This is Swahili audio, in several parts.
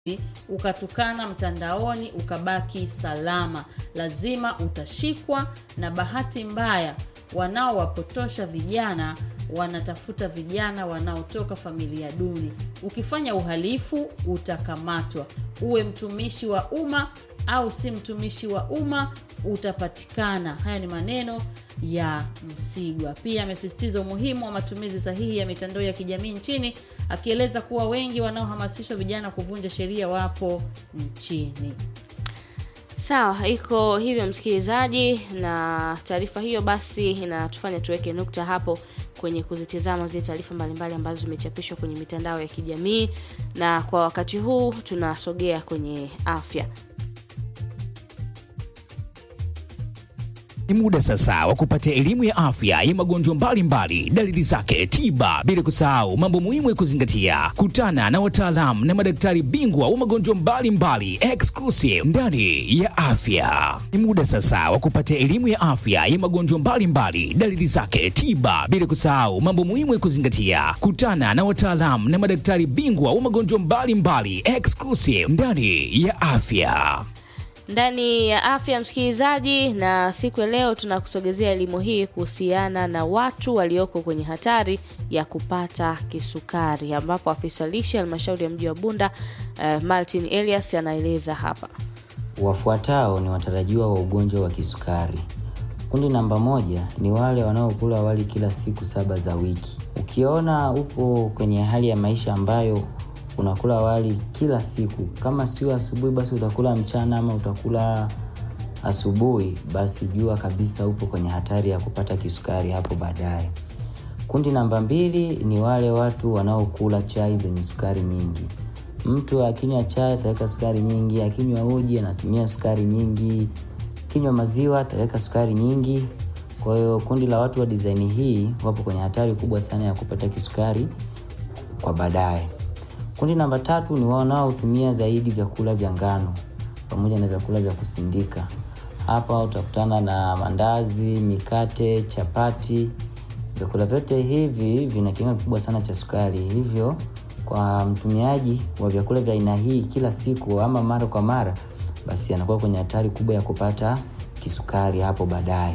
ukatukana mtandaoni ukabaki salama, lazima utashikwa. Na bahati mbaya, wanaowapotosha vijana wanatafuta vijana wanaotoka familia duni. Ukifanya uhalifu utakamatwa, uwe mtumishi wa umma au si mtumishi wa umma utapatikana. Haya ni maneno ya Msigwa. Pia amesisitiza umuhimu wa matumizi sahihi ya mitandao ya kijamii nchini, akieleza kuwa wengi wanaohamasishwa vijana kuvunja sheria wapo nchini. Sawa, iko hivyo msikilizaji, na taarifa hiyo basi inatufanya tuweke nukta hapo kwenye kuzitizama zile taarifa mbalimbali ambazo zimechapishwa kwenye mitandao ya kijamii, na kwa wakati huu tunasogea kwenye afya. Ni muda sasa wa kupata elimu ya afya ya magonjwa mbalimbali, dalili zake, tiba, bila kusahau mambo muhimu ya kuzingatia. Kutana na wataalamu na madaktari bingwa wa magonjwa mbalimbali exclusive ndani ya afya. Ni muda sasa wa kupata elimu ya afya ya magonjwa mbalimbali, dalili zake, tiba, bila kusahau mambo muhimu ya kuzingatia. Kutana na wataalamu na madaktari bingwa wa magonjwa mbalimbali exclusive ndani ya afya ndani ya afya msikilizaji, na siku ya leo tunakusogezea elimu hii kuhusiana na watu walioko kwenye hatari ya kupata kisukari, ambapo afisa lishe halmashauri ya mji wa Bunda uh, Martin Elias anaeleza hapa. Wafuatao ni watarajiwa wa ugonjwa wa kisukari. Kundi namba moja ni wale wanaokula wali kila siku saba za wiki. Ukiona upo kwenye hali ya maisha ambayo unakula wali kila siku, kama sio asubuhi, basi utakula mchana ama utakula asubuhi, basi jua kabisa upo kwenye hatari ya kupata kisukari hapo baadaye. Kundi namba mbili ni wale watu wanaokula chai zenye sukari nyingi. Mtu akinywa chai ataweka sukari nyingi, akinywa uji anatumia sukari nyingi, kinywa maziwa ataweka sukari nyingi. Kwa hiyo kundi la watu wa dizaini hii wapo kwenye hatari kubwa sana ya kupata kisukari kwa baadaye. Kundi namba tatu ni wanaotumia zaidi vyakula vya ngano pamoja na vyakula vya kusindika. Hapa utakutana na mandazi, mikate, chapati. Vyakula vyote hivi vina kiwango kikubwa sana cha sukari, hivyo kwa mtumiaji wa vyakula vya aina hii kila siku ama mara kwa mara, basi anakuwa kwenye hatari kubwa ya kupata kisukari hapo baadaye.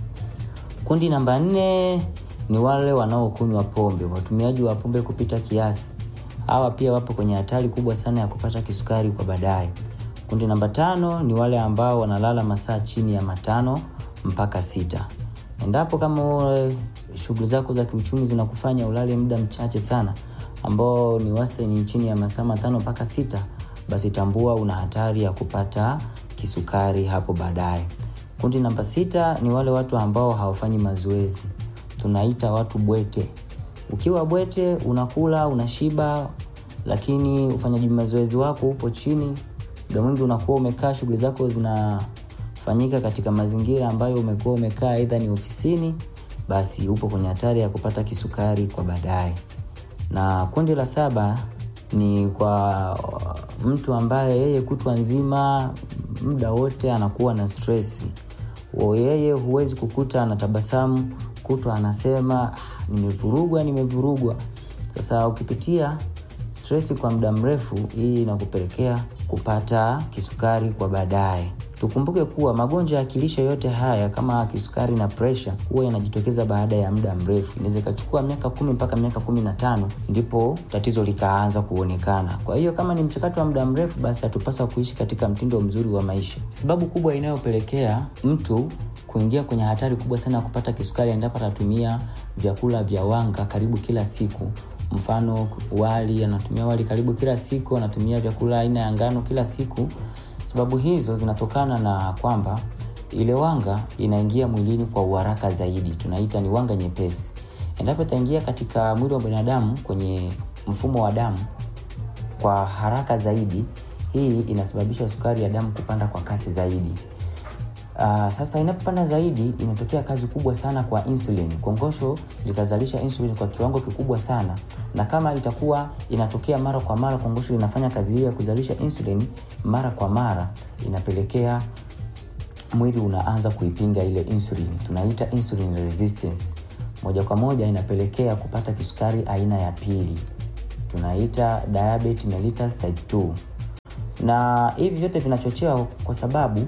Kundi namba nne ni wale wanaokunywa pombe, watumiaji wa pombe kupita kiasi hawa pia wapo kwenye hatari kubwa sana ya kupata kisukari kwa baadaye. Kundi namba tano ni wale ambao wanalala masaa chini ya matano mpaka sita. Endapo kama shughuli zako za kiuchumi zinakufanya ulale muda mchache sana ambao ni wastani chini ya masaa matano mpaka sita, basi tambua una hatari ya kupata kisukari hapo baadaye. Kundi namba sita ni wale watu ambao hawafanyi mazoezi, tunaita watu bwete. Ukiwa bwete unakula unashiba, lakini ufanyaji mazoezi wako upo chini, muda mwingi unakuwa umekaa, shughuli zako zinafanyika katika mazingira ambayo umekuwa umekaa, aidha ni ofisini, basi upo kwenye hatari ya kupata kisukari kwa baadaye. Na kundi la saba ni kwa mtu ambaye yeye kutwa nzima muda wote anakuwa na stress. Yeye huwezi kukuta anatabasamu kutwa anasema nimevurugwa, nimevurugwa. Sasa ukipitia stress kwa muda mrefu, hii inakupelekea kupata kisukari kwa baadaye. Tukumbuke kuwa magonjwa ya kilishe yote haya kama kisukari na presha huwa yanajitokeza baada ya muda mrefu. Inaweza ikachukua miaka kumi mpaka miaka kumi na tano ndipo tatizo likaanza kuonekana. Kwa hiyo kama ni mchakato wa muda mrefu, basi hatupasa kuishi katika mtindo mzuri wa maisha. Sababu kubwa inayopelekea mtu kuingia kwenye hatari kubwa sana ya kupata kisukari endapo atatumia vyakula vya wanga karibu kila siku. Mfano wali, anatumia wali karibu kila siku, anatumia vyakula aina ya ngano kila siku. Sababu hizo zinatokana na kwamba ile wanga inaingia mwilini kwa uharaka zaidi, tunaita ni wanga nyepesi. Endapo itaingia katika mwili wa binadamu kwenye mfumo wa damu kwa haraka zaidi, hii inasababisha sukari ya damu kupanda kwa kasi zaidi. Uh, sasa inapopanda zaidi inatokea kazi kubwa sana kwa insulin. Kongosho litazalisha insulin kwa kiwango kikubwa sana, na kama itakuwa inatokea mara kwa mara, kongosho linafanya kazi hiyo ya kuzalisha insulin mara kwa mara, inapelekea mwili unaanza kuipinga ile insulin, tunaita insulin resistance. Moja kwa moja inapelekea kupata kisukari aina ya pili, tunaita diabetes mellitus type 2. na hivi vyote vinachochewa kwa sababu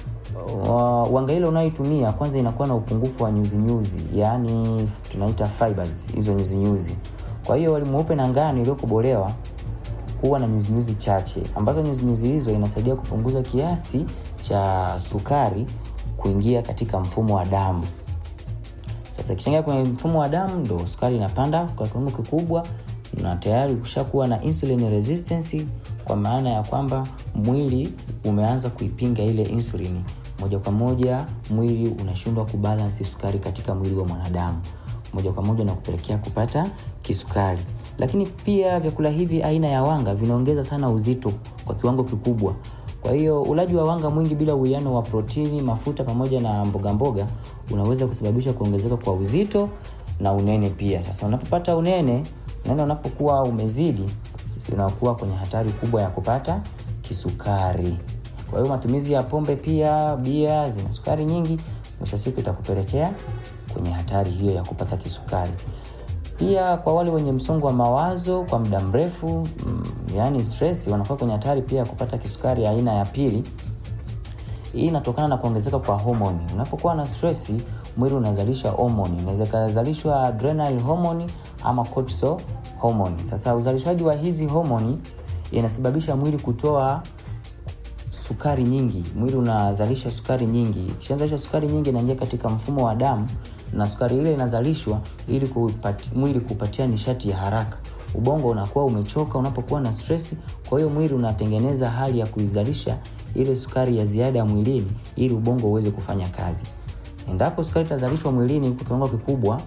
uh, wanga ile unayoitumia kwanza inakuwa na upungufu wa nyuzinyuzi yaani tunaita fibers hizo nyuzinyuzi kwa hiyo wali mweupe na ngano iliyokobolewa huwa na nyuzinyuzi chache ambazo nyuzinyuzi hizo inasaidia kupunguza kiasi cha sukari kuingia katika mfumo wa damu sasa ikichangia kwenye mfumo wa damu ndo sukari inapanda kwa kiwango kikubwa na tayari ukishakuwa na insulin resistance kwa maana ya kwamba mwili umeanza kuipinga ile insulini moja kwa moja mwili unashindwa kubalansi sukari katika mwili wa mwanadamu moja kwa moja na kupelekea kupata kisukari lakini pia vyakula hivi aina ya wanga vinaongeza sana uzito kwa kiwango kikubwa kwa hiyo ulaji wa wanga mwingi bila uwiano wa protini mafuta pamoja na mboga mboga unaweza kusababisha kuongezeka kwa uzito na unene pia sasa unapopata unene unene unapokuwa umezidi unakuwa kwenye hatari kubwa ya kupata kisukari kwa hiyo matumizi ya pombe pia bia zina sukari nyingi mwisho wa siku itakupelekea kwenye hatari hiyo ya kupata kisukari pia kwa wale wenye msongo wa mawazo kwa muda mrefu mm, yani stress wanakuwa kwenye hatari pia ya kupata kisukari aina ya pili hii inatokana na kuongezeka kwa homoni unapokuwa na stress mwili unazalisha homoni inaweza ikazalishwa adrenal homoni ama cortisol homoni sasa uzalishaji wa hizi homoni inasababisha mwili kutoa sukari nyingi mwili unazalisha sukari nyingi ikishazalisha sukari nyingi inaingia katika mfumo wa damu na sukari ile inazalishwa ili kupati, mwili kupatia nishati ya haraka ubongo unakuwa umechoka unapokuwa na stress kwa hiyo mwili unatengeneza hali ya kuizalisha ile sukari ya ziada mwilini ili ubongo uweze kufanya kazi endapo sukari itazalishwa mwilini kwa kiwango kikubwa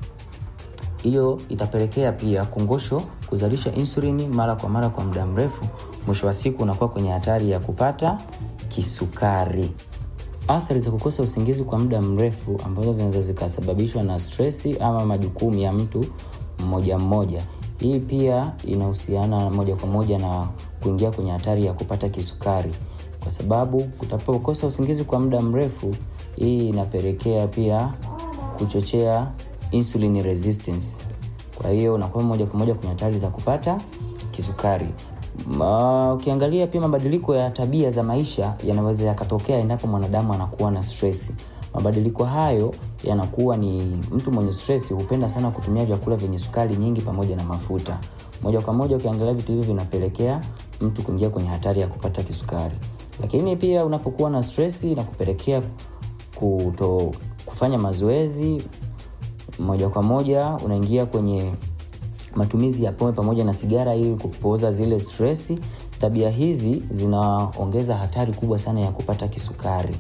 hiyo itapelekea pia kongosho kuzalisha insulini mara kwa mara kwa muda mrefu mwisho wa siku unakuwa kwenye hatari ya kupata kisukari athari za kukosa usingizi kwa muda mrefu ambazo zinaweza zikasababishwa na stresi ama majukumu ya mtu mmoja mmoja hii pia inahusiana moja kwa moja na kuingia kwenye hatari ya kupata kisukari kwa sababu utapokosa usingizi kwa muda mrefu hii inapelekea pia kuchochea insulin resistance kwa hiyo unakuwa moja kwa moja kwenye hatari za kupata kisukari Ma, ukiangalia pia mabadiliko ya tabia za maisha yanaweza yakatokea endapo mwanadamu anakuwa na stress mabadiliko hayo yanakuwa ni mtu mwenye stress hupenda sana kutumia vyakula vyenye sukari nyingi pamoja na mafuta moja kwa moja ukiangalia vitu hivi vinapelekea mtu kuingia kwenye hatari ya kupata kisukari lakini pia unapokuwa na stress na kupelekea kuto, kufanya mazoezi moja kwa moja unaingia kwenye matumizi ya pombe pamoja na sigara ili kupooza zile stresi tabia hizi zinaongeza hatari kubwa sana ya kupata kisukari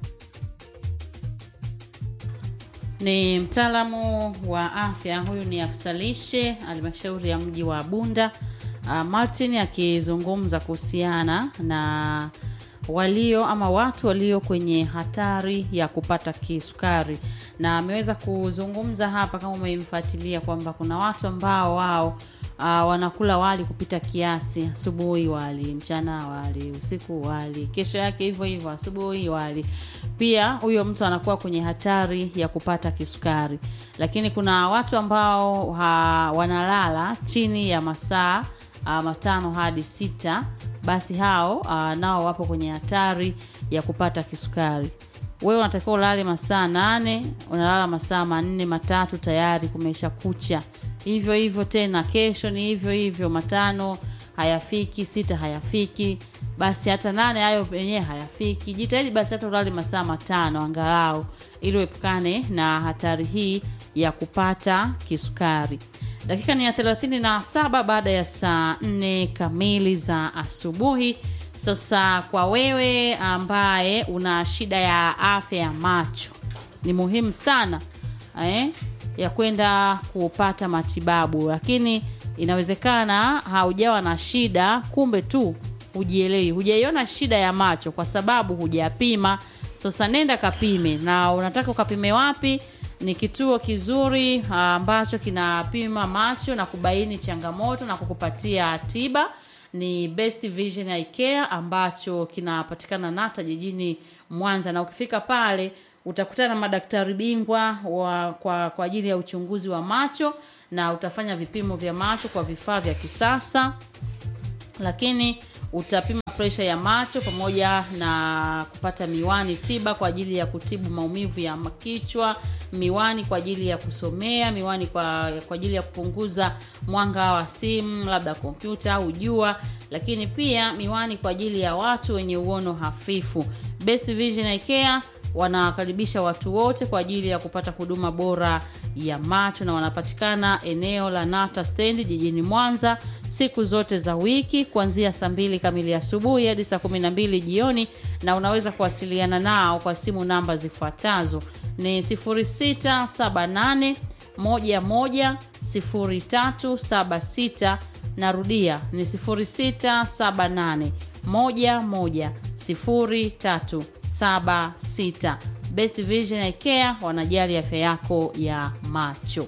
ni mtaalamu wa afya huyu ni afisa lishe halmashauri ya mji wa bunda uh, martin akizungumza kuhusiana na walio ama watu walio kwenye hatari ya kupata kisukari na ameweza kuzungumza hapa kama umemfuatilia kwamba kuna watu ambao wao uh, wanakula wali kupita kiasi asubuhi wali mchana wali usiku wali kesho yake hivyo hivyo asubuhi wali pia huyo mtu anakuwa kwenye hatari ya kupata kisukari lakini kuna watu ambao ha, wanalala chini ya masaa uh, matano hadi sita basi hao uh, nao wapo kwenye hatari ya kupata kisukari wewe unatakiwa ulale masaa nane unalala masaa manne matatu tayari kumesha kucha hivyo hivyo tena kesho ni hivyo hivyo matano hayafiki sita hayafiki basi hata nane hayo yenyewe hayafiki jitahidi basi hata ulale masaa matano angalau ili uepukane na hatari hii ya kupata kisukari dakika ni ya 37 baada ya saa 4 kamili za asubuhi sasa kwa wewe ambaye una shida ya afya ya macho ni muhimu sana eh, ya kwenda kupata matibabu lakini inawezekana haujawa na shida kumbe tu hujielewi hujaiona shida ya macho kwa sababu hujapima sasa nenda kapime na unataka ukapime wapi ni kituo kizuri ambacho kinapima macho na kubaini changamoto na kukupatia tiba ni best vision eye care ambacho kinapatikana nata jijini mwanza na ukifika pale utakutana na madaktari bingwa wa, kwa, kwa ajili ya uchunguzi wa macho na utafanya vipimo vya macho kwa vifaa vya kisasa lakini utapima presha ya macho pamoja na kupata miwani tiba kwa ajili ya kutibu maumivu ya kichwa miwani kwa ajili ya kusomea miwani kwa, kwa ajili ya kupunguza mwanga wa simu labda kompyuta au jua lakini pia miwani kwa ajili ya watu wenye uono hafifu best vision Eye Care wanawakaribisha watu wote kwa ajili ya kupata huduma bora ya macho na wanapatikana eneo la nata stendi jijini mwanza siku zote za wiki kuanzia saa mbili kamili asubuhi hadi saa kumi na mbili jioni na unaweza kuwasiliana nao kwa simu namba zifuatazo ni 0678 11 0376 narudia ni 0678 11 0376 best vision Eye Care wanajali afya yako ya macho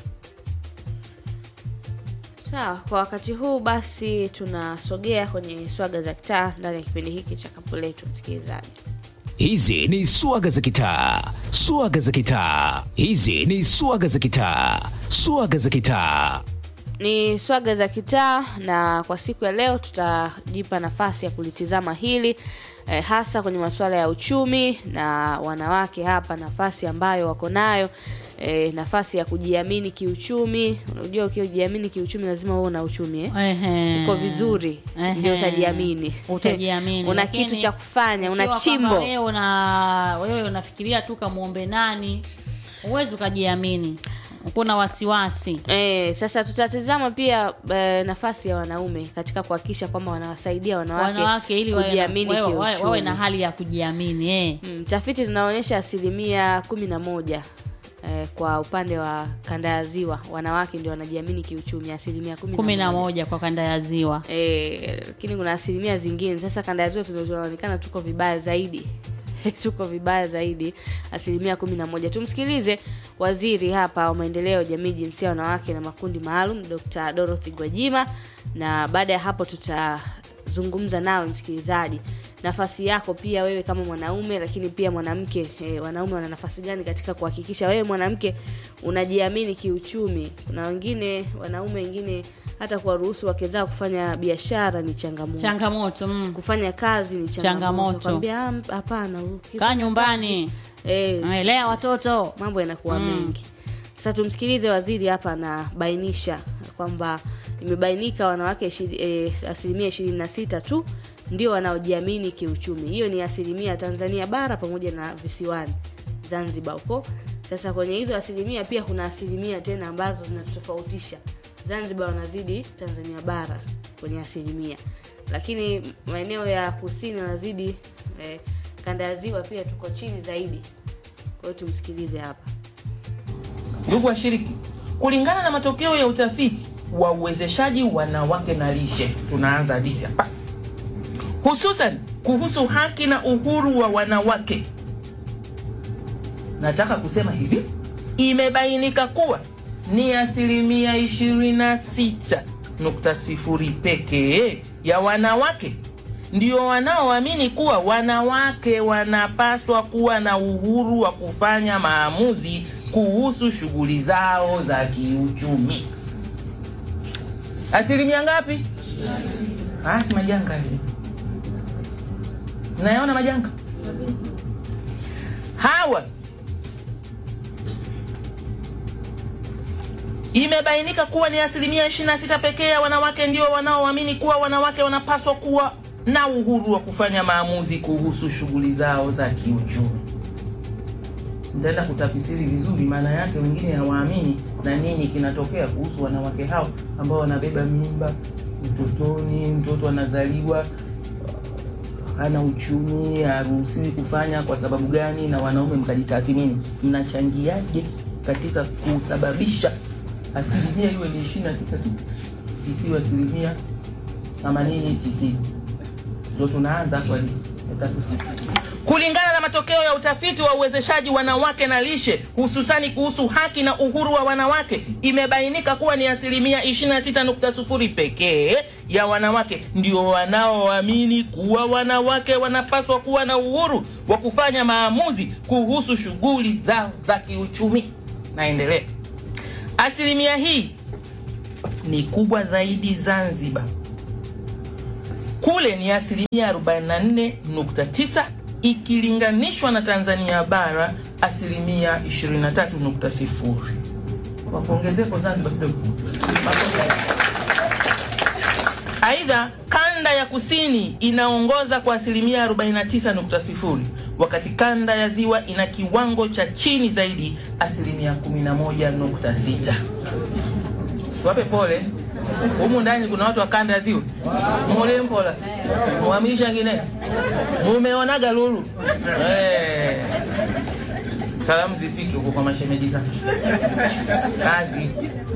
sawa kwa wakati huu basi tunasogea kwenye swaga za kitaa ndani ya kipindi hiki cha kapu letu msikilizaji Hizi ni swaga za kitaa, swaga za kitaa. Hizi ni swaga za kitaa, swaga za kitaa. ni swaga za kitaa na kwa siku ya leo tutajipa nafasi ya kulitizama hili eh, hasa kwenye masuala ya uchumi na wanawake hapa nafasi ambayo wako nayo eh, nafasi ya kujiamini kiuchumi unajua ukijiamini kiuchumi lazima uwe na uchumi eh? Ehe. uko vizuri Ehe. ndio utajiamini utajiamini una Lakini kitu cha kufanya una ukiwa chimbo kwamba wewe una wewe unafikiria tu kamwombe nani huwezi ukajiamini kuna wasiwasi Eh, sasa tutatizama pia eh, nafasi ya wanaume katika kuhakikisha kwamba wanawasaidia wanawake, wanawake ili wawe na- kujiamini wawe- wawe kiuchumi. wawe na hali ya kujiamini eh. Mm, tafiti zinaonyesha asilimia kumi na moja eh, kwa upande wa kanda ya ziwa wanawake ndio wanajiamini kiuchumi asilimia kumi kumi na moja kwa kanda ya ziwa Eh, lakini kuna asilimia zingine sasa kanda ya ziwa tuna- tunaonekana tuko vibaya zaidi tuko vibaya zaidi asilimia kumi na moja tumsikilize waziri hapa wa maendeleo ya jamii jinsia ya wanawake na makundi maalum dr dorothy gwajima na baada ya hapo tutazungumza nawe msikilizaji nafasi yako pia wewe kama mwanaume lakini pia mwanamke eh, wanaume wana nafasi gani katika kuhakikisha wewe mwanamke unajiamini kiuchumi kuna wengine wanaume wengine hata kuwaruhusu wake zao kufanya biashara ni changamoto changamoto mm. kufanya kazi ni changamoto Changamoto. Kwambia, "Ah, hapana ukifanya kaa nyumbani eh, lea watoto mambo yanakuwa mengi sasa tumsikilize waziri hapa anabainisha kwamba imebainika wanawake ishiri- eh, asilimia ishirini na sita tu ndio wanaojiamini kiuchumi hiyo ni asilimia tanzania bara pamoja na visiwani zanzibar huko sasa kwenye hizo asilimia pia kuna asilimia tena ambazo zinatofautisha zanzibar wanazidi tanzania bara kwenye asilimia lakini maeneo ya kusini wanazidi eh, kanda ya ziwa pia tuko chini zaidi kwa hiyo tumsikilize hapa Ndugu washiriki, kulingana na matokeo ya utafiti wa uwezeshaji wanawake na lishe, tunaanza hadisi hapa, hususan kuhusu haki na uhuru wa wanawake. Nataka kusema hivi, imebainika kuwa ni asilimia 26.0 pekee ya wanawake ndio wanaoamini kuwa wanawake wanapaswa kuwa na uhuru wa kufanya maamuzi kuhusu shughuli zao za kiuchumi. Asilimia ngapi? Ah, si majanga hili. Mnayaona majanga hawa imebainika kuwa ni asilimia 26 pekee ya wanawake ndio wanaoamini kuwa wanawake wanapaswa kuwa na uhuru wa kufanya maamuzi kuhusu shughuli zao za kiuchumi. Nitaenda kutafsiri vizuri maana yake, wengine hawaamini na nini kinatokea kuhusu wanawake hao ambao wanabeba mimba utotoni, mtoto anazaliwa hana uchumi, haruhusiwi kufanya kwa sababu gani? Na wanaume mkajitathmini, mnachangiaje katika kusababisha asilimia iwe ni ishirini na sita tu isiwe asilimia themanini tisini ndo tunaanza hapo halisi. Kulingana na matokeo ya utafiti wa uwezeshaji wanawake na lishe, hususani kuhusu haki na uhuru wa wanawake, imebainika kuwa ni asilimia 26.0 pekee ya wanawake ndio wanaoamini kuwa wanawake wanapaswa kuwa na uhuru wa kufanya maamuzi kuhusu shughuli zao za kiuchumi. Naendelea. Asilimia hii ni kubwa zaidi Zanzibar kule ni asilimia 44.9 ikilinganishwa na Tanzania bara asilimia 23.0. Wapongezeko Zanzibar kidogo. Aidha, kanda ya kusini inaongoza kwa asilimia 49.0 wakati kanda ya ziwa ina kiwango cha chini zaidi asilimia 11.6. Wape pole. Humu ndani kuna watu wa kanda ya ziwa. Mole mpola. Mwamisha ngine. Mumeonaga lulu. Eh. Salamu zifike huko kwa mashemeji zangu. Kazi.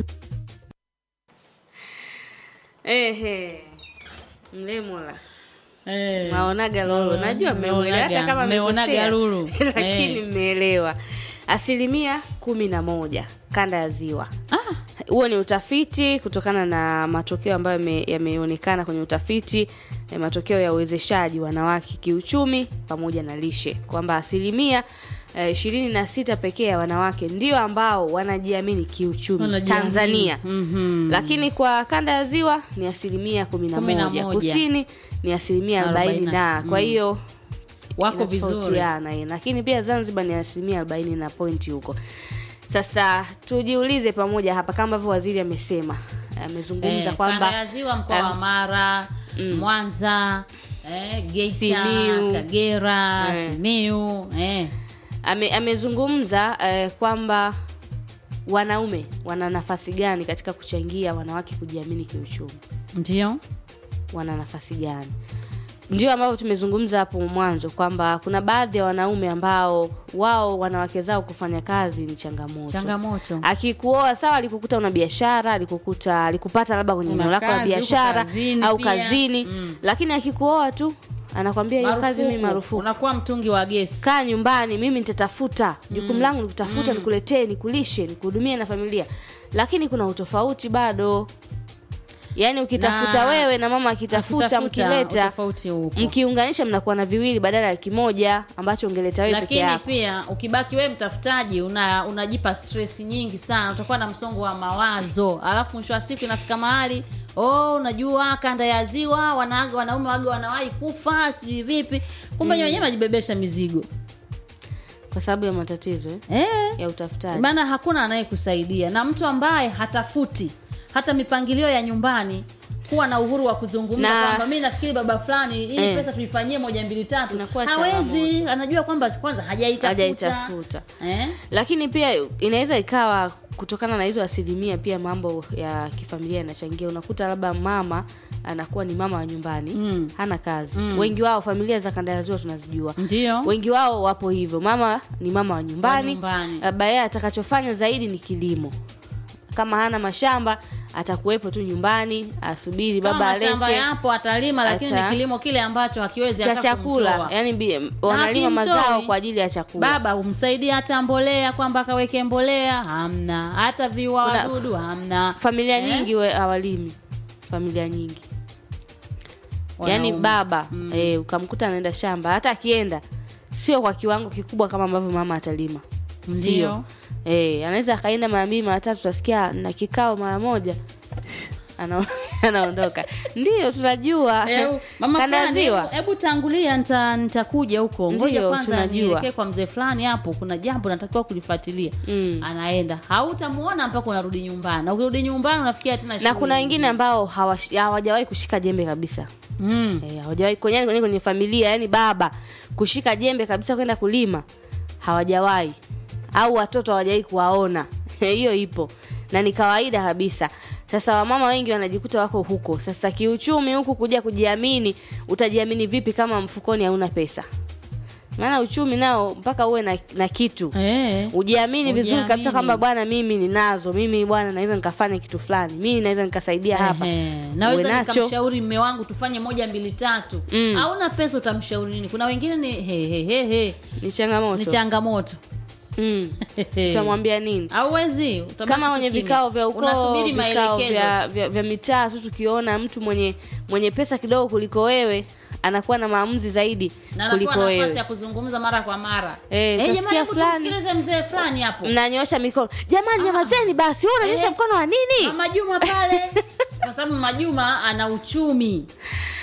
Ehe. Mlemola. Eh. Maonaga lolo. Najua mmeelewa hata kama Mmeonaga mmekosea. lulu. Lakini Eh. mmeelewa. Asilimia kumi na moja kanda ya ziwa. Huo ni utafiti kutokana na matokeo ambayo yame- yameonekana kwenye utafiti eh, matokeo ya uwezeshaji wanawake kiuchumi pamoja na lishe kwamba asilimia ishirini na sita pekee ya wanawake ndio ambao wanajiamini kiuchumi Wanajiamini. Tanzania Mhm. lakini kwa kanda ya ziwa ni asilimia kumi na Kumi na moja moja. kusini ni asilimia arobaini na kwa Mm. hiyo wako vizuri inatofautiana, eh. lakini pia Zanzibar ni asilimia arobaini na pointi huko. Sasa tujiulize pamoja hapa, kama ambavyo waziri amesema, amezungumza Eh, kanda kwamba ya ziwa mkoa wa eh, Mara, Mwanza, eh, Geita, Simiu. Kagera, Eh. Simiu, eh. ame, amezungumza eh, kwamba wanaume wana nafasi gani katika kuchangia wanawake kujiamini kiuchumi, Ndio. wana nafasi gani? Ndio ambavyo tumezungumza hapo mwanzo kwamba kuna baadhi ya wanaume ambao wao wanawake zao kufanya kazi ni changamoto. Changamoto. akikuoa sawa, alikukuta una biashara, alikukuta alikupata labda kwenye Una eneo lako la kazi, uko biashara kazini au pia. kazini, Mm. lakini akikuoa tu anakwambia hiyo kazi mimi marufuku, Unakuwa mtungi wa gesi. kaa nyumbani, mimi nitatafuta jukumu langu, nikutafuta, nikuletee, nikulishe, nikuhudumie na familia. Lakini kuna utofauti bado, yaani ukitafuta Na- wewe na mama akitafuta, Kutafuta, mkileta utofauti upo. mkiunganisha, mnakuwa na viwili badala ya kimoja ambacho ungeleta wewe peke lakini yako. pia ukibaki wewe mtafutaji una unajipa stress nyingi sana utakuwa na msongo wa mawazo alafu mwisho wa siku inafika mahali oh unajua kanda ya ziwa wana, wanaume waga wanawahi kufa sijui vipi kumbe mm. wenyewe najibebesha mizigo Kwa sababu ya matatizo eh, eh, ya utafutaji. maana hakuna anayekusaidia na mtu ambaye hatafuti hata mipangilio ya nyumbani kuwa na uhuru wa kuzungumza Na- kwamba mi nafikiri baba fulani hii Eh. pesa tuifanyie moja mbili tatu Inakuwa hawezi changamoto. anajua kwamba kwanza hajaitafuta Hajaitafuta. eh? lakini pia inaweza ikawa kutokana na hizo asilimia pia mambo ya kifamilia yanachangia unakuta labda mama anakuwa ni mama wa nyumbani Mm. hana kazi wengi wao familia za kanda ya ziwa tunazijua ndio wengi wao wapo hivyo mama ni mama wa nyumbani Wa nyumbani. labda yeye atakachofanya zaidi ni kilimo kama hana mashamba atakuwepo tu nyumbani asubiri kama baba mashamba alete yapo atalima lakini Ata- ni kilimo kile ambacho hakiwezi cha hata chakula kumtoa. yani bi- wanalima hakimtoi. mazao kwa ajili ya chakula baba umsaidie hata mbolea kwamba akaweke mbolea hamna hata viua Kuna- wadudu hamna familia Eh? nyingi we- hawalimi familia nyingi yaani Wanaume. baba eh, ukamkuta anaenda shamba hata akienda sio kwa kiwango kikubwa kama ambavyo mama atalima Ndio. Sio. eh, anaweza akaenda mara mbili mara tatu utasikia na kikao mara moja Ana- anaondoka ndio tunajua Eh, mama Kanda ya fulani, ziwa hebu- hebu tangulia nita- nitakuja huko ngoja Ndio, kwanza tunajua. nielekee kwa mzee fulani hapo kuna jambo natakiwa kulifuatilia Mm. anaenda hautamuona mpaka unarudi nyumbani na ukirudi nyumbani unafikia tena na shughuli kuna wengine ambao hawash- hawajawahi kushika jembe kabisa mm. Eh, hawajawahi kwenye, kwenye, kwenye familia yani baba kushika jembe kabisa kwenda kulima hawajawahi au watoto hawajawahi kuwaona hiyo ipo na ni kawaida kabisa sasa wamama wengi wanajikuta wako huko sasa kiuchumi huku kuja kujiamini utajiamini vipi kama mfukoni hauna pesa maana uchumi nao mpaka uwe na, na kitu eh. ujiamini vizuri kabisa Ujiamini. kwamba bwana mimi ninazo mimi bwana naweza nikafanya kitu fulani mimi naweza nikasaidia hapa Ehe. Uwe naweza nacho. nikamshauri mme wangu tufanye moja mbili tatu Mm. hauna pesa utamshauri nini kuna wengine ni he, he, he, he. ni changamoto ni changamoto mm. utamwambia nini hauwezi utabaki kama tu kwenye kimya. vikao vya ukoo unasubiri vikao maelekezo vya, vya, vya mitaa tu tukiona mtu mwenye mwenye pesa kidogo kuliko wewe anakuwa na maamuzi zaidi na kuliko anakuwa nafasi wewe ya kuzungumza mara kwa mara Eh, jamani, utasikia hebu fulani. tumsikilize mzee fulani hapo mnanyosha mikono jamani nyamazeni basi wewe unanyosha Eh. mkono wa nini mama juma pale kwa sababu mama juma ana uchumi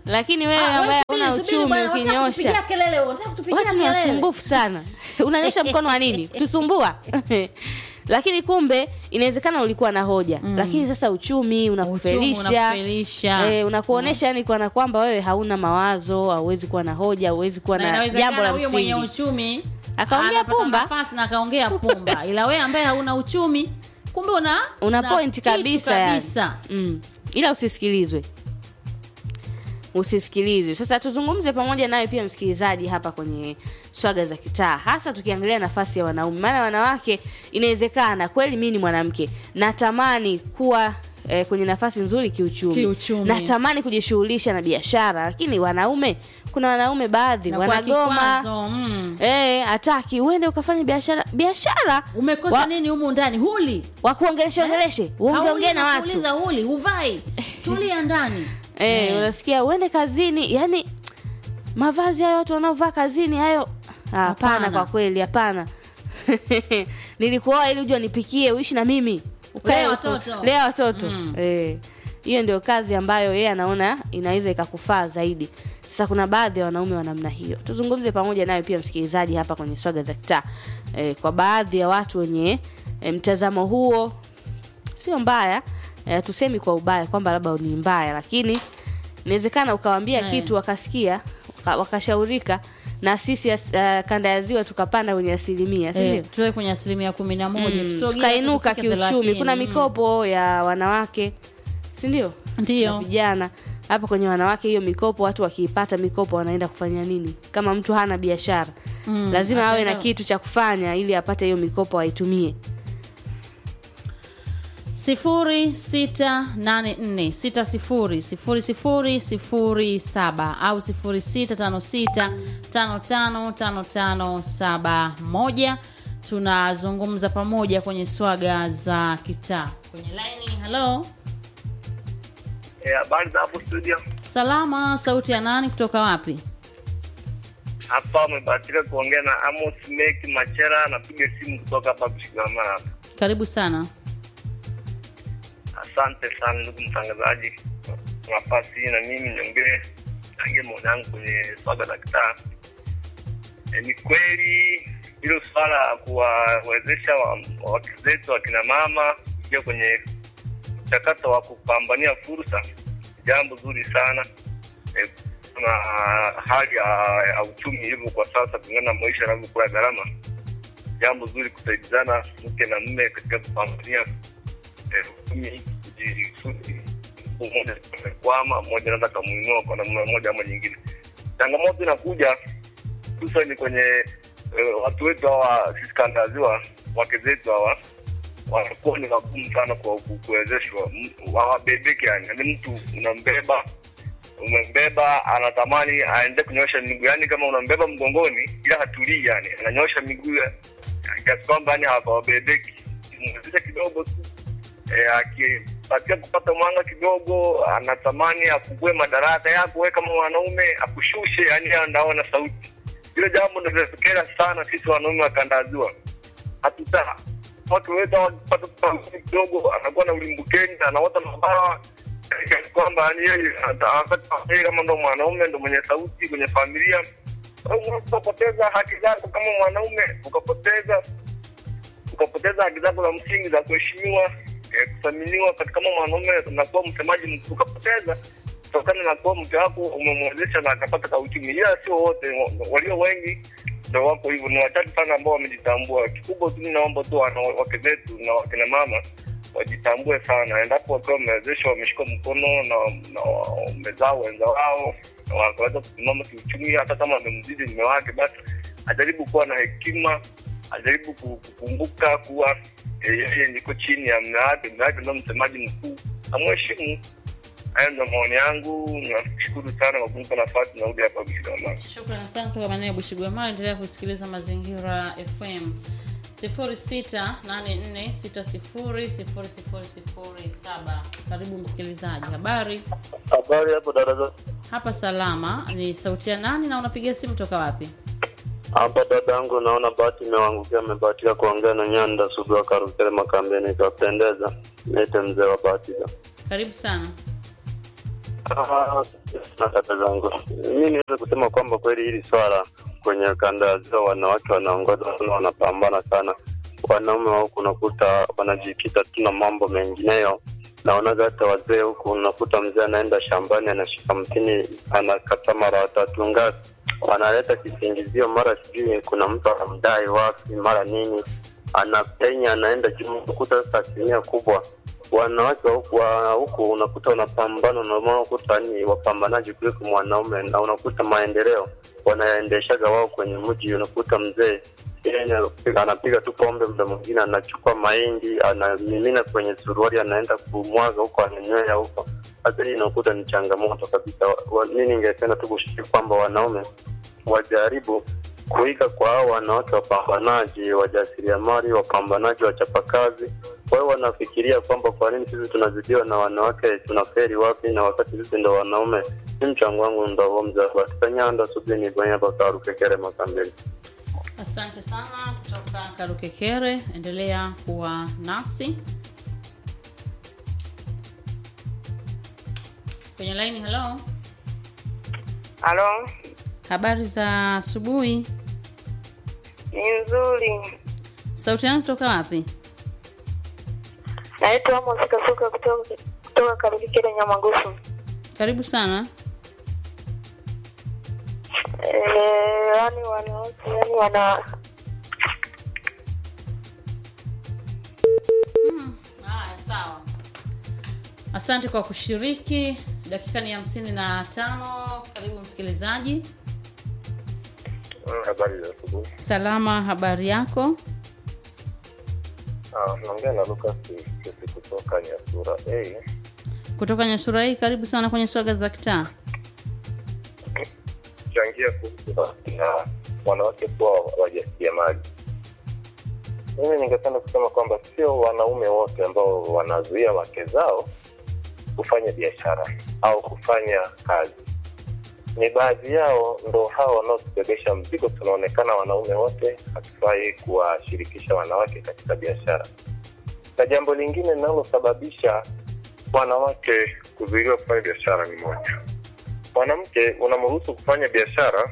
lakini wewe Ah, ambaye wewe subiri, una subiri uchumi bwana, unataka ukinyosha kutupigia kelele wewe, unataka kutupigia watu ni kelele. wasumbufu sana unanyosha mkono wa nini tusumbua lakini kumbe inawezekana ulikuwa na hoja mm. lakini sasa uchumi Uchumi unakufelisha unakufelisha. eh, unakuonesha yani kana kwamba wewe hauna mawazo hauwezi kuwa na hoja hauwezi kuwa na na jambo inawezekana la huyo mwenye msingi uchumi Akaongea anapata pumba. nafasi na akaongea pumba ila wewe ambaye hauna uchumi kumbe una una una point kitu kabisa, yani. kabisa. mm. ila usisikilizwe usisikilizwe sasa tuzungumze pamoja nawe pia msikilizaji hapa kwenye swaga za kitaa hasa tukiangalia nafasi ya wanaume maana wanawake inawezekana kweli mi ni mwanamke natamani kuwa eh, kwenye nafasi nzuri kiuchumi, Kiuchumi. natamani kujishughulisha na biashara lakini wanaume kuna wanaume baadhi Na kwa wanagoma kikwazo, mm. Eh, hataki uende ukafanya biashara biashara umekosa wa- nini humu ndani huli wakuongeleshe ongeleshe uongeongee na watu Uliza huli huvai tulia ndani Eh, Eh. unasikia uende kazini yani mavazi hayo watu wanaovaa kazini hayo Ah, hapana Hapana. kwa kweli hapana nilikuoa ili uje nipikie uishi na mimi Ukae Lea huko. watoto. lea watoto Mm. Eh, hiyo ndio kazi ambayo yeye anaona inaweza ikakufaa zaidi sasa kuna baadhi ya wanaume wa namna hiyo tuzungumze pamoja nayo pia msikilizaji hapa kwenye swaga za kitaa eh, kwa baadhi ya watu wenye eh, mtazamo huo sio mbaya eh, tusemi kwa ubaya kwamba labda ni mbaya lakini inawezekana ukawambia Eh. kitu wakasikia waka- wakashaurika na sisi as, uh, kanda ya ziwa tukapanda kwenye asilimia sindio eh, tuwe kwenye asilimia kumi na moja Mm, tusogee tukainuka tufike kiuchumi thelathini. kuna Mm. mikopo ya wanawake sindio Ndiyo. na vijana hapa kwenye wanawake hiyo mikopo watu wakiipata mikopo wanaenda kufanya nini kama mtu hana biashara Mm, lazima awe na ataenda- kitu cha kufanya ili apate hiyo mikopo aitumie sifuri sita nane nne sita sifuri sifuri sifuri sifuri saba au sifuri sita tano sita tano tano tano tano saba moja tunazungumza pamoja kwenye swaga za kitaa kwenye laini halo Eh, habari za hapo studio salama sauti ya nani kutoka wapi hapa umebahatika kuongea na amos mek machera napiga simu kutoka hapa kushigamana hapa karibu sana asante sana ndugu mtangazaji kwa nafasi hii na mimi niongee changie maoni yangu kwenye swaga la kitaa e, ni kweli hilo swala la kuwawezesha wa- wake zetu wakina mama kuingia kwenye mchakato wa kupambania fursa jambo zuri sana e, kuna hali ya, ya uchumi ilivyo kwa sasa kulingana na maisha yanavyokuwa gharama jambo zuri kusaidizana mke na mme katika kupambania eh, uchumi kujikusudi mmoja amekwama mmoja anaweza kamuinua kwa namna moja ama nyingine changamoto inakuja hususani kwenye eh, watu wetu hawa sisi kanda ya ziwa wake zetu hawa wanakuwa ni wagumu sana kwa ku- kuwezeshwa M- hawabebeki yani yani mtu unambeba umembeba anatamani aende kunyosha miguu yani kama unambeba mgongoni ila hatulii yani ananyosha miguu ya- kiasi kwamba yani hawabebeki mwezesha kidogo tu eh, akipatia kupata mwanga kidogo anatamani akugue madaraka yako we kama mwanaume akushushe yani anaona sauti hilo jambo ndo linatokea sana sisi wanaume wa kanda ya ziwa hatuta watu wetu wakipata sauti kidogo anakuwa na ulimbukeni anaota mabawa kiasi kwamba yani yeye ata- wakati wa yeye kama ndo mwanaume ndo mwenye sauti kwenye familia ukapoteza haki zako kama mwanaume ukapoteza ukapoteza haki zako za msingi za kuheshimiwa eh, kuthaminiwa katika kama mwanaume unakuwa msemaji mkuu ukapoteza kutokana na kuwa mke wako umemwezesha na akapata kauchumi ila sio wote wa- walio wengi ndo wako hivyo ni wachache sana ambao wamejitambua kikubwa tu naomba tu wanawake zetu na wakina mama wajitambue sana endapo wakiwa wamewezeshwa wameshika mkono na, na wamezaa wenza wao na wakaweza kusimama kiuchumi hata kama amemzidi mme wake basi ajaribu kuwa na hekima ajaribu ku- kukumbuka kuwa eh, yeye niko chini ya mme wake mme wake ndo msemaji mkuu amheshimu hayo ndo maoni yangu nashukuru sana kwa kunipa nafasi narudi hapa Bushigama. shukrani sana kutoka maeneo ya bushigwamara endelea kusikiliza mazingira fm 0684600007 karibu msikilizaji habari Habari hapo dada hapa salama ni sauti ya nani na unapiga simu toka wapi hapa dada yangu, naona bahati imewangukia, amebahatika kuongea na Nyanda Sugu Karukele Makambeni, ikapendeza. Niite mzee wa bahati. karibu sana Ah, na dada zangu, mi niweze kusema kwamba kweli hili swala kwenye kanda ya ziwa wanawake wanaongoza sana, wanapambana sana. Wanaume wa huku unakuta wanajikita tu na mambo mengineyo. Naonaga hata wazee huku unakuta mzee anaenda shambani anashika mtini anakata mara watatu ngapi, wanaleta kisingizio, mara sijui kuna mtu anamdai wapi, mara nini, anapenya anaenda juu. Unakuta sasa asilimia kubwa wanawake wa huku wa huku unakuta wanapambana na unakuta ni wapambanaji kuliko mwanaume, na unakuta maendeleo wanaendeshaga wao kwenye mji. Unakuta mzee yeye anapiga- anapiga tu pombe, muda mwingine anachukua mahindi anamimina kwenye suruali, anaenda kumwaga huko, ananywea huko. Sasa hii unakuta ni changamoto kabisa. Wa- wa- Mi ningependa tu kushiriki kwamba wanaume wajaribu kuiga kwa hao wanawake wapambanaji, wajasiriamali, wapambanaji, wachapakazi. Wao wanafikiria kwamba kwa nini sisi tunazidiwa na wanawake, tunaferi wapi na wakati sisi ndo wanaume. Ni mchango wangu ndo huo mzee katika nyanda subini bwenya bakarukekere makambeni. Asante sana kutoka Karukekere, endelea kuwa nasi kwenye laini. Hello, Halo, habari za asubuhi. ni nzuri. Sauti yangu kutoka wapi? Naitwa Amos Kasuka kutoka kutoka Karukikere Nyamagusu. Karibu sana. Eh, yani wanawake yani wana Haya, sawa. Asante kwa kushiriki. Dakika ni hamsini na tano. Karibu msikilizaji. Habari za asubuhi. Salama, habari yako? Naongea na Lucas Kisi kutoka Nyasura. Hey, Kutoka Nyasura hii, karibu sana kwenye swaga za kitaa. changia kuhusu na wanawake kuwa wajasiriamali. Mimi ningependa kusema kwamba sio wanaume wote ambao wanazuia wake zao kufanya biashara au kufanya kazi. Ni baadhi yao ndo hao wanaotubebesha mzigo. Tunaonekana wanaume wote hatufai kuwashirikisha wanawake katika biashara. Na jambo lingine linalosababisha wanawake kuzuiliwa kufanya biashara ni moja mwanamke unamruhusu kufanya biashara,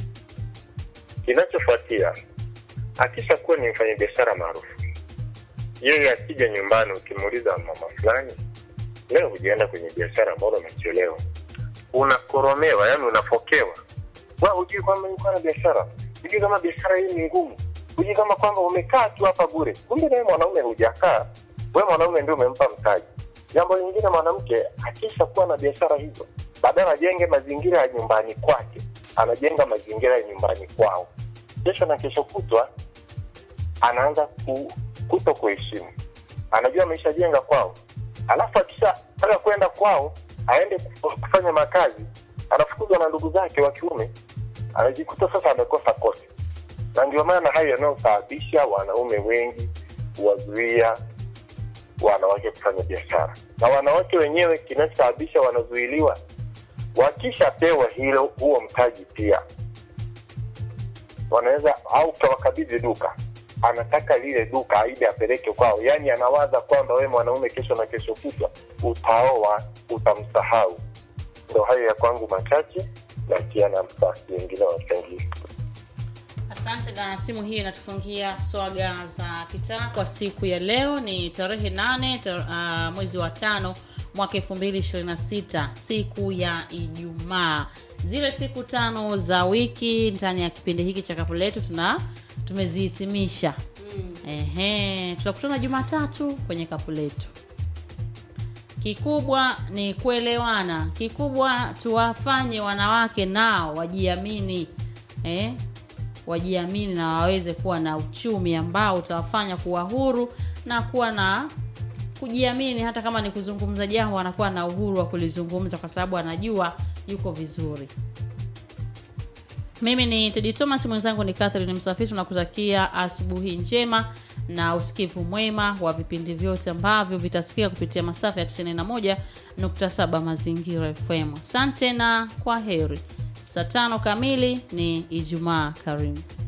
kinachofuatia akisha kuwa ni mfanyabiashara maarufu, yeye akija nyumbani, ukimuuliza mama fulani, leo hujaenda kwenye biashara, mbona umechelewa? Unakoromewa, yani unafokewa. Wa hujui kwamba yuko na biashara, hujui kama biashara hii ni ngumu, hujui kama kwamba umekaa tu hapa bure. Kumbe nawe mwanaume hujakaa, we mwanaume ndio umempa mtaji. Jambo lingine, mwanamke akisha kuwa na biashara hizo, badala ajenge mazingira ya nyumbani kwake, anajenga mazingira ya nyumbani kwao. Kesho na kesho kutwa anaanza ku, kuto kuheshimu, anajua ameshajenga kwao, alafu akishataka kwenda kwao aende kuf- kufanya makazi, anafukuzwa na ndugu zake wa kiume, anajikuta sasa amekosa kote, na ndio maana hayo yanayosababisha wanaume wengi kuwazuia wanawake kufanya biashara, na wanawake wenyewe kinachosababisha wanazuiliwa wakishapewa hilo huo mtaji pia wanaweza au kawakabidhi duka anataka lile duka aide apeleke kwao yaani anawaza kwamba wewe mwanaume kesho na kesho kutwa utaoa utamsahau ndo hayo ya kwangu machache na kiana msasi wengine wachangie Asante na simu hii inatufungia swaga za kitaa kwa siku ya leo. Ni tarehe nane tar, uh, mwezi wa tano mwaka 2026 siku ya Ijumaa. Zile siku tano za wiki ndani ya kipindi hiki cha kapu letu tuna tumezihitimisha. Ehe, tutakutana Jumatatu kwenye kapu letu. Kikubwa ni kuelewana, kikubwa tuwafanye wanawake nao wajiamini eh? wajiamini na waweze kuwa na uchumi ambao utawafanya kuwa huru na kuwa na kujiamini. Hata kama ni kuzungumza jambo, anakuwa na uhuru wa kulizungumza kwa sababu anajua yuko vizuri. Mimi ni Tedi Thomas, mwenzangu ni Catherine Msafiri. Tunakutakia asubuhi njema na usikivu mwema wa vipindi vyote ambavyo vitasikika kupitia masafa ya 91.7 Mazingira FM. Asante na kwa heri. Saa tano kamili ni Ijumaa karimu.